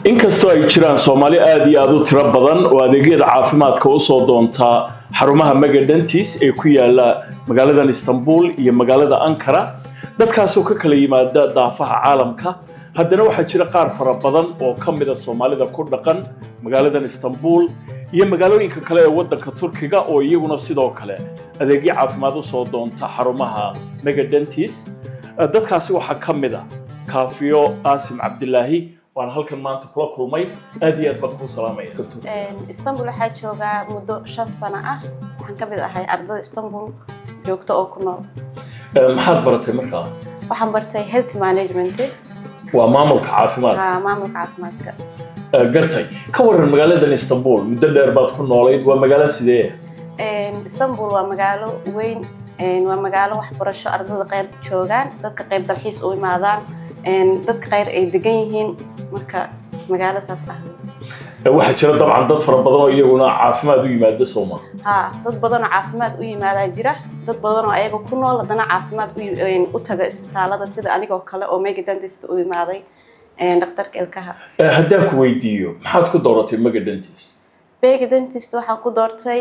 inkastoo ay jiraan soomaali aada iyo aada u tiro badan oo adeegyada caafimaadka usoo doonta xarumaha megadentis ee ku yaala magaaladan istanbul iyo magaalada ankara dadkaasoo ka kala yimaada daafaha caalamka haddana waxaa jira qaar fara badan oo ka mida soomaalida ku dhaqan magaaladan istanbul iyo magaalooyinka kale ee waddanka turkiga oo iyaguna sidoo kale adeegyo caafimaad usoo doonta xarumaha megadentis dadkaasi waxaa ka mid a kaafiyo qaasim cabdilaahi waan halkan maanta kula kulmay aad iyo aad baan kuu salaamaya doctor istanbul waxaa joogaa muddo shan sano ah waxaan ka mid ahay ardada istanbul joogto oo ku nool maxaad baratay markaa waxaan bartay health management waa maamulka caafimaadka haa maamulka caafimaadka gartay ka waran magaaladan istanbul muddo dheer baad ku noolayd waa magaalo sidee istanbul waa magaalo weyn waa magaalo waxbarasho ardada qayb joogaan dadka qayb dalxiis u imaadaan dadka qayr ay degan yihiin marka magaalo saas ah waxaa jira dabcan dad fara badan oo iyaguna caafimaad u yimaada sooma haa dad badanoo caafimaad u yimaadaa jira dad badanoo ayaga ku nool haddana caafimaad u taga isbitaalada sida anigoo kale oo mega dentist u imaaday dhakhtarka ilkaha haddaan ku weydiiyo maxaad ku dooratay mega dentist mega dentist waxaan ku doortay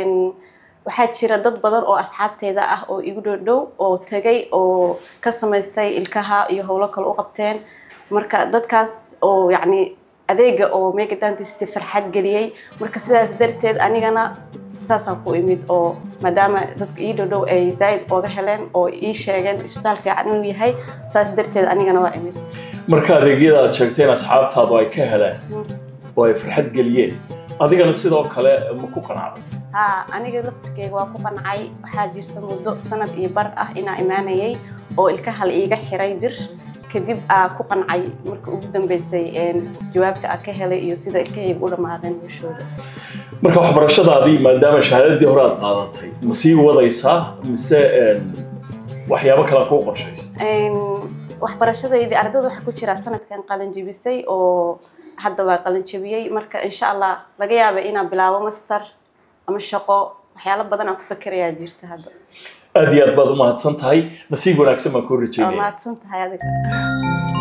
waxaa jira dad badan oo asxaabteeda ah oo igu dhow oo tegay oo ka samaystay ilkaha iyo howlo kale u qabteen marka dadkaas oo yacni adeega oo mega dentist farxad geliyey marka sidaas darteed anigana saasaan ku imid oo maadaama dadka ii dhow dhow ay zaa'id ooga heleen oo ii sheegeen isbitaal fiican inuu yahay saas darteed anigana waa imid marka adeegyada aad sheegteen asxaabtaadu ay ka heleen oo ay farxad geliyeen adigana sidoo kale ma ku qanacday haa aniga laftirkeyga waa ku qancay waxaa jirta muddo sanad iyo bar ah inaa imaanayay oo ilkaha la iiga xiray bir kadib aa ku qancay marka ugu dambeysay jawaabta aa ka helay iyo sida ilkahayga u dhammaadeen bulshooda marka waxbarashadaadii maadaama shahaadadii hore aad qaadatay ma sii wadaysaa mise waxyaabo kale kuu qorshaysa waxbarashadaydii ardada waxaa ku jira sanadkan qalinjibisay oo hadda waa qalinjabiyey marka insha allah laga yaaba inaan bilaabo master ama shaqo waxyaalo badan aan ku fakerayaa jirta hadda aad iyo aad baad u mahadsan tahay nasiib wanaagsan baan kuu waa rajeynaya mahadsan tahay adiga